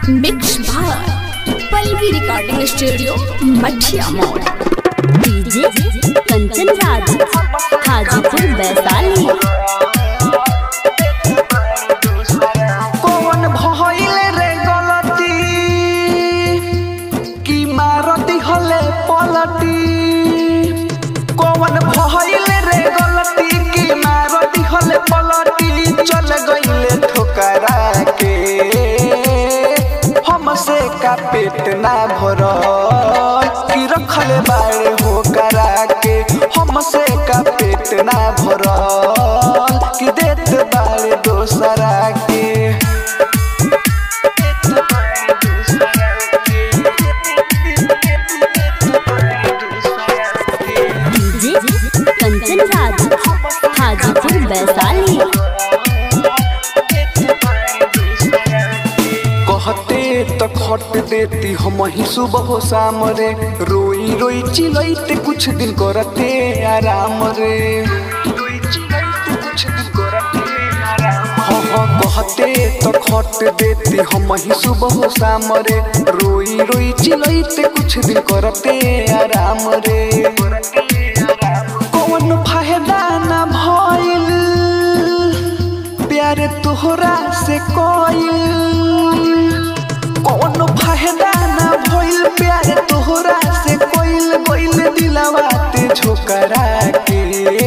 mix भार Pallavi recording studio मठिया मोड़ डीजे कंचन राज हाजीपुर वैशाली कौन भइल रे गलती की मारती हले पलटी कौन भइल रे गलती की मारती हले पलटी चल गइले ठोकरा के हमसे का पेट ना भरल की रखले बाड़े हो करा के हमसे का पेट ना भरल की देत बाड़े दोसरा के डीजे कंचन राज हाजीपुर वैशाली कहते तो खट देती हम ही सुबह हो शाम रे रोई रोई चिलैते कुछ दिन करते आराम रे हाँ हाँ कहते तो खट देती हम ही सुबह हो शाम रे रोई रोई चिलैते कुछ दिन करते आराम रे कौन फायदा ना भइल प्यार तोहरा से कोइल कौन फायदा ना भइल प्यार तोहरा से कोइल कोइल दिलवा ते झोकरा के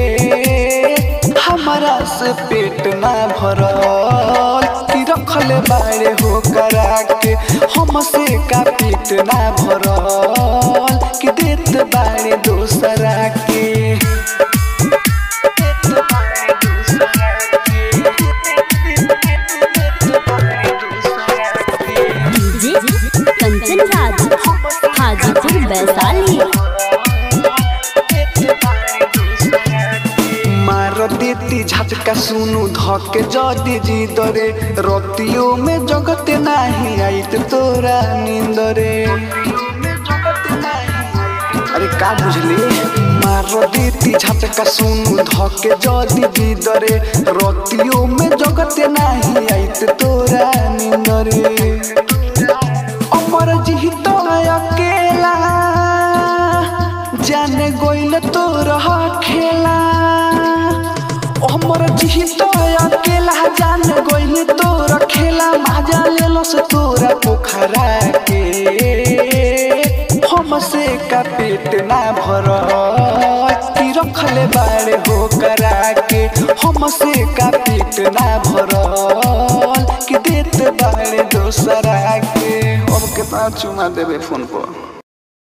हमारा से पेट ना भरल की रखले बाड़े हो करा के हमसे का पेट ना भरल कि देत बाड़े दोसरा के डीजे कंचन राज हाजीपुर वैशाली मार देती झटका सुनु धके जदी जी दरे रतियों में जगते नाही आइत तोरा नींदरे अरे का बुझली मार देती झटका सुनु धके जदी जी दरे रतियों में जगते नाही आइत तोरा नींदरे अमर जी तो अकेला जाने गोइल तोरा खेला अमर जी तो अकेला जाने गोइल तोरा खेला माजा लेलो से तोरा पोखरा के हमसे का पेट ना भर की रखले बाड़े हो करा के हमसे का पेट ना भरल कि देत बाड़े दोसरा के अब कितना चुमा देबे फोन पर